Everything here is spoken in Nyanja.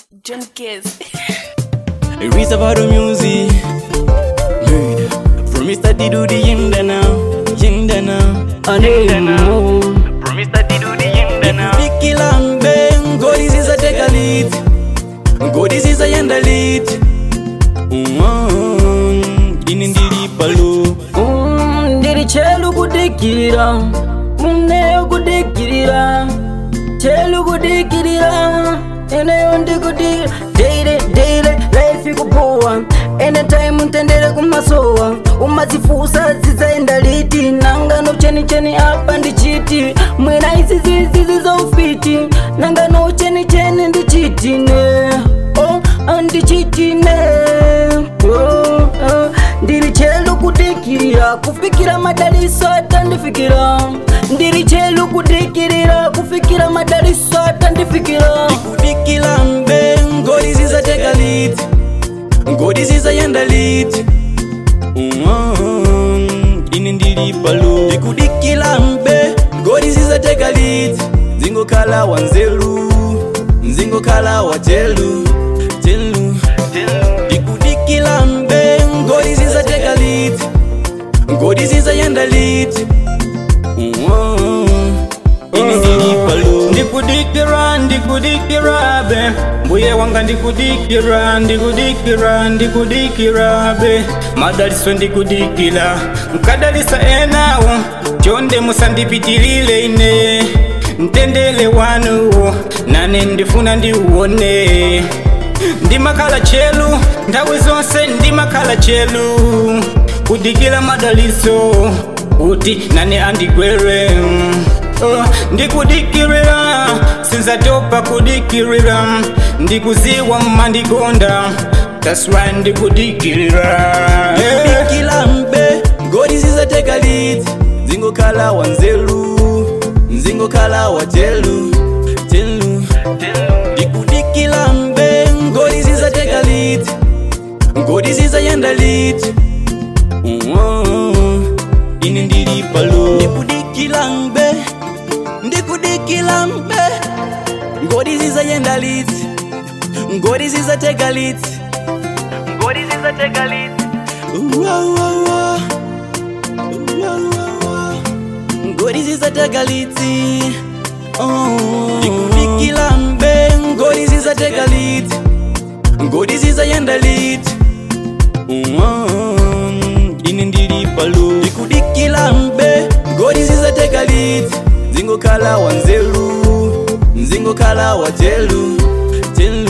John Case. Risa about the music. Made from Mr. Didu the Yindana. Yindana. Anemo. From Mr. Didu the Yindana. Vicky Lambe. Go this is a take a lead. Go this is a yenda lead. Mm-hmm. Inindiri palu. Mm, ndiri chelu kudikirira muneyo kudikirira chelu kudikirira eneyo ndikudikira deire deire life ikupowa anytime ntendere kumasowa umazifusa zidzaenda liti nangano cheni cheni apa ndichiti mwina izizi zizi zaufiti nangano cheni cheni ndichitine oh, andichitine oh, oh. ndiri chelu kudikirira kufikira madaliso atandifikira ndiri chelu kudikirira kufikira madaliso atandifikira Vicky Lambe. Go this is a take a lead. Go this is a yenda lead. Mm-hmm. Inindiri palu. Ikudiki Lambe. Go this is a take a lead. Zingo kala wanzelu. Zingo kala wachelu. Chelu. Ikudiki Lambe. Go this is a take a lead. Go this is a yenda lead. Mm-hmm. Inindiri palu. ndikudikira ndikudikira be mbuye wanga ndikudikira ndikudikira ndikudikira be madaliso ndikudikira mkadalisa enawo chonde musandipitilile ine mtendele wanuwo nane ndifuna ndiuwone ndimakhala chelu nthawi zonse ndimakhala chelu kudikira madaliso kuti nane andigwere Oh, ndikudikirira sinzatopa kudikirira ndikuziwa mmandikonda that's why ndikudikirira Eh. Kilambe, God is a take a lead. Zingo kala wanzelu, zingo kala wachelu, chelu. Dikudikilambe, God is a take a lead. God is a yenda lead. Mm-hmm. Inindiri palu. Dikudikilambe, ndikudikilambe. God is a yenda lead. God is a take a lead. God is a take a lead. ngoriziza tagaliti ikudikilambe ngoriziza tagaliti ngoriziza yendaliti ini ndiri palu ikudikilambe ngoriziza tagaliti zingokhala wanzelu nzingokhala wachelu chelu